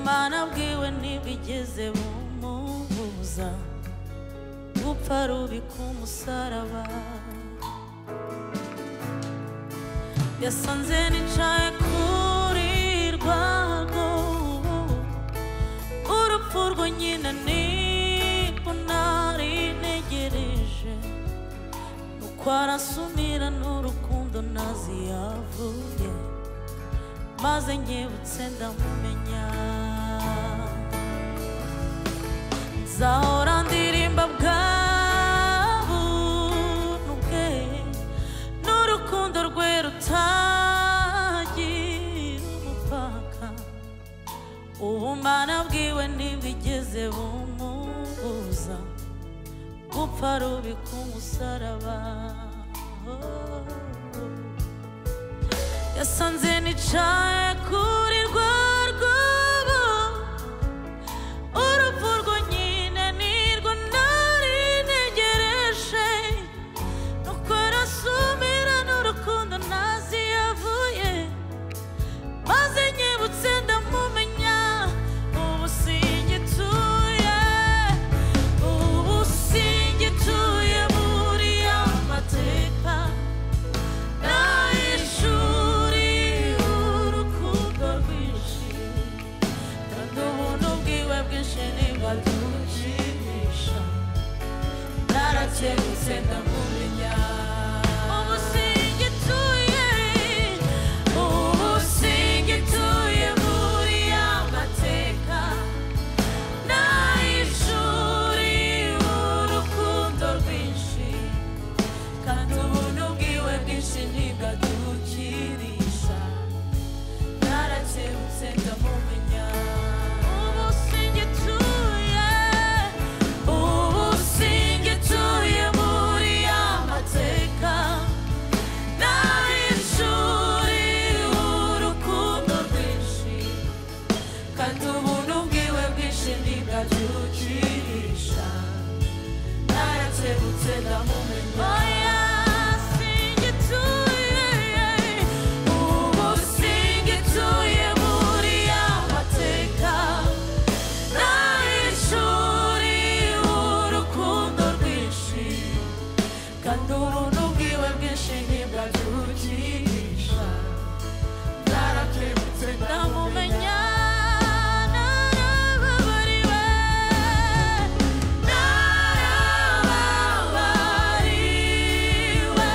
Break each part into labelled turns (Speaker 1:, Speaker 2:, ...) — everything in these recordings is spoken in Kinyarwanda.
Speaker 1: mana bwiwe ntibigeze bumubuza gupfa rubi ku musaraba yasanze nicaye kuri rwa rwobo urupfu rwo nyina niko nari ntegereje nuko arasumira n'urukundo ntazi yavuye maze nkebutse ndamumenya nzahora ndirimba bwa buntu bwe n'urukundo rwe rutagira umupaka ubumana bwiwe ntibigeze bumubuza gupfa rubi ku musaraba yasanze nicaye kuri rwa rwobo urupfu rwo nyine nirwo nari ntegereje nuko rasumira n'urukundo ntazi yavuye maze nyibutse ndamumenya ubu singituye ubu singituye buriya mateka n'ay'ishuri urukundo rwinshi kandi ubuntu bwiwe bwinshi ntibadukinisha narakebutse ndamumenya ubu singituye ubu singituye buriya mateka n'ay'ishuri urukundo rwinshi kandi ubuntu bwiwe bwinshi ntibwadukirisha narakebutse ndamumenya ubu singituye ubu singituye buriya mateka n'ay'ishuri urukundo rwinshi kandi ubuntu bwiwe bwinshi ntibwadukirisha narakebutse ndamumenya oya singituye ubu singituye buriya mateka n'ay'ishuri urukundo rwinshi kandi ubuntu bwiwe bwinshi ntibwadukirisha narakebutse ndamumenya narababariwe narababariwe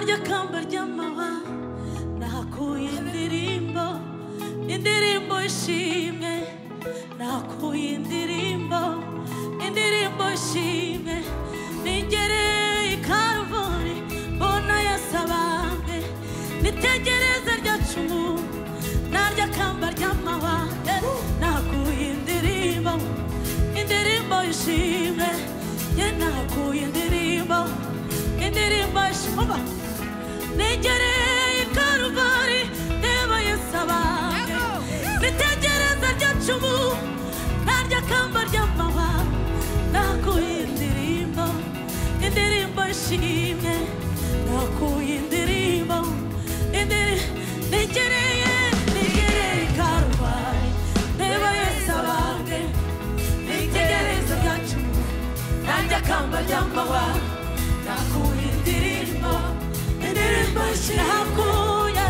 Speaker 1: ry'akamba ry'amaba nahakuye indirimbo indirimbo ishimwe nahakuye indirimbo indirimbo ishimwe ningereye i karuvuri mbona yasabambwe nitegereza rya cumu narya kamba ry'amaba nahakuye indirimbo indirimbo ishimwe ye nahakuye indirimbo indirimbo ishimwe negereye i karuvuri ndeba yesu abange nitegereza rya cumu narya kamba ry'amaba nahakuye indirimbo indirimbo ishimwe nahakuye indirimbo indiri- negereye negereye i karuvuri ndeba yesu abange nitegereza byacu nanjye akamba ry'amahwa nakuye indirimbo indirimbo ishirahakuye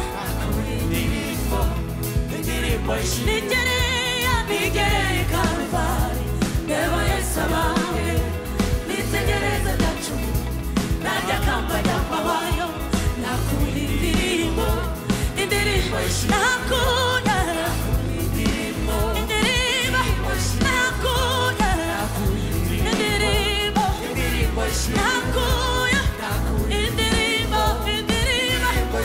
Speaker 1: nigereye nigereye karuvali ndeba yesu abawe nitegereza byacu nanjye akamba ry'amahwayo nakuye indirimbo indirimbo ishirahakuye indirimbo nakuye indirimbo nakuye indirimbo indirimbo nakuye indirimbo nakuye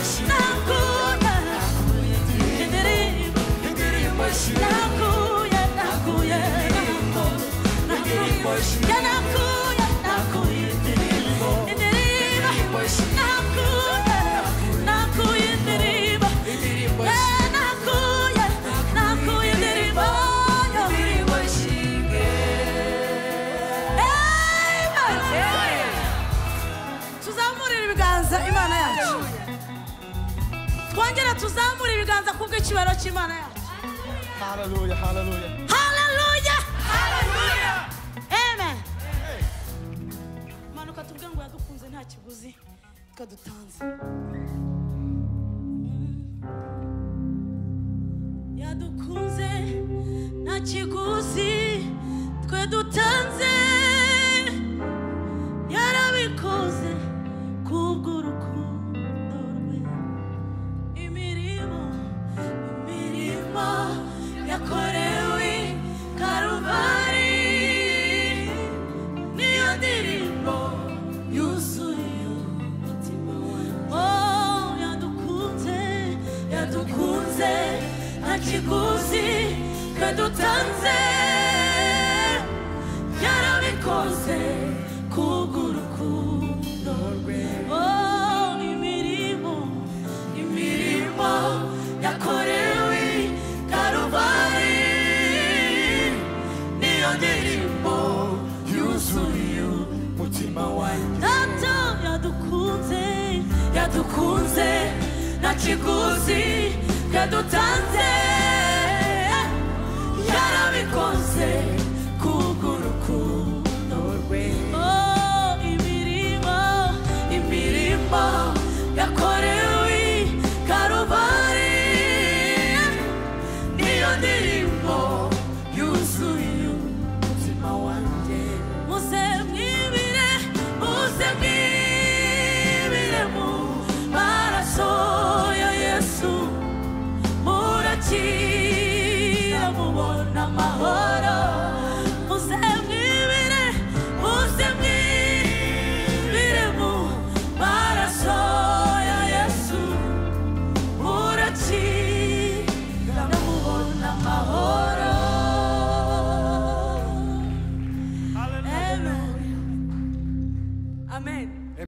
Speaker 1: nakuye nakuye ya nakuye nakuye indirimbo indirimbo nakuye nakuye indirimbo ya nakuye nakuye indirimbo indirimbo tuzamurire ibiganza imana yacu twongere tuzamure ibiganza kubw'ikibaro cy'imana yacu
Speaker 2: Hallelujah, hallelujah.
Speaker 1: haleluya amen manuka tubwire ngo yadukunze nta kiguzi twadutanze yadukunze nta kiguzi twe dutanze yarabikoze kubw'urukundo rwe imirimo imirimo yakorewe karuvali niyo ndirimbo yuzuye umutima wawe Oh, yadukunze yadukunze nta kiguzi twe dutanze yarabikoze kubw'urukundo rwe Oh, imirimo imirimo yakorewe karuvali niyo ndirimbo yuzuye
Speaker 2: umutima wanjye
Speaker 1: data yadukunze yadukunze nta kiguzi yadutanze yarabikoze